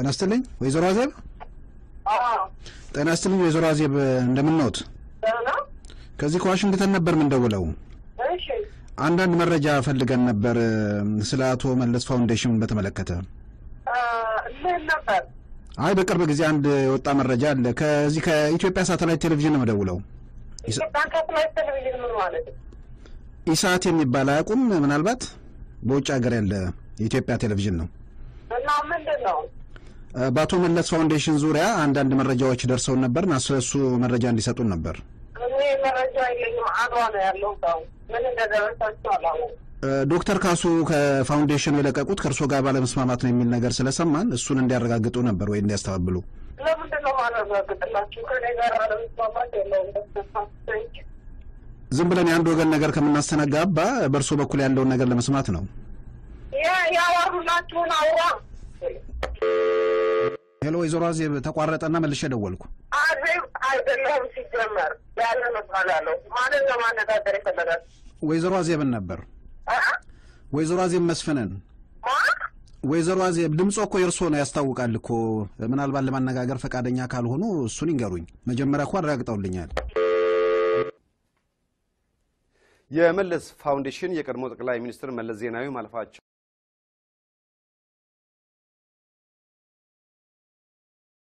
ጤና ይስጥልኝ ወይዘሮ አዜብ። ጤና ይስጥልኝ ወይዘሮ አዜብ እንደምንኖት? ከዚህ ከዋሽንግተን ነበር ምንደውለው። አንዳንድ መረጃ ፈልገን ነበር ስለ አቶ መለስ ፋውንዴሽን በተመለከተ። ምን ነበር? አይ በቅርብ ጊዜ አንድ የወጣ መረጃ አለ። ከዚህ ከኢትዮጵያ ሳተላይት ቴሌቪዥን ነው የምደውለው። ኢትዮጵያ ሳተላይት ቴሌቪዥን ምን ማለት ነው? ኢሳት የሚባል አያውቁም? ምናልባት በውጭ ሀገር ያለ የኢትዮጵያ ቴሌቪዥን ነው። እና ምንድን ነው? በአቶ መለስ ፋውንዴሽን ዙሪያ አንዳንድ መረጃዎች ደርሰውን ነበር እና ስለሱ መረጃ እንዲሰጡን ነበር። እኔ መረጃ የለኝም። አድዋ ነው ያለው ሰው ምን እንደደረሳቸው አላወኩም። ዶክተር ካሱ ከፋውንዴሽኑ የለቀቁት ከእርሶ ጋር ባለመስማማት ነው የሚል ነገር ስለሰማን እሱን እንዲያረጋግጡ ነበር ወይ እንዲያስተባብሉ። ለምንድን ነው ማረጋግጥላችሁ? ከኔ ጋር አለመስማማት የለውም። ደስታሰች ዝም ብለን የአንድ ወገን ነገር ከምናስተናጋባ በእርሶ በኩል ያለውን ነገር ለመስማት ነው። ያወሩላችሁን አውራ ሄሎ ወይዘሮ አዜብ ተቋረጠና መልሼ ደወልኩ። አዜብ አይደለሁም ሲጀመር ያለ መባላለሁ። ማንን ለማነጋገር ይፈለጋል? ወይዘሮ አዜብን ነበር። ወይዘሮ አዜብ መስፍንን። ወይዘሮ አዜብ ድምፆ እኮ የእርሶ ነው ያስታውቃል እኮ። ምናልባት ለማነጋገር ፈቃደኛ ካልሆኑ እሱን ይንገሩኝ። መጀመሪያ እኮ አረጋግጠውልኛል። የመለስ ፋውንዴሽን የቀድሞ ጠቅላይ ሚኒስትር መለስ ዜናዊ ማለፋቸው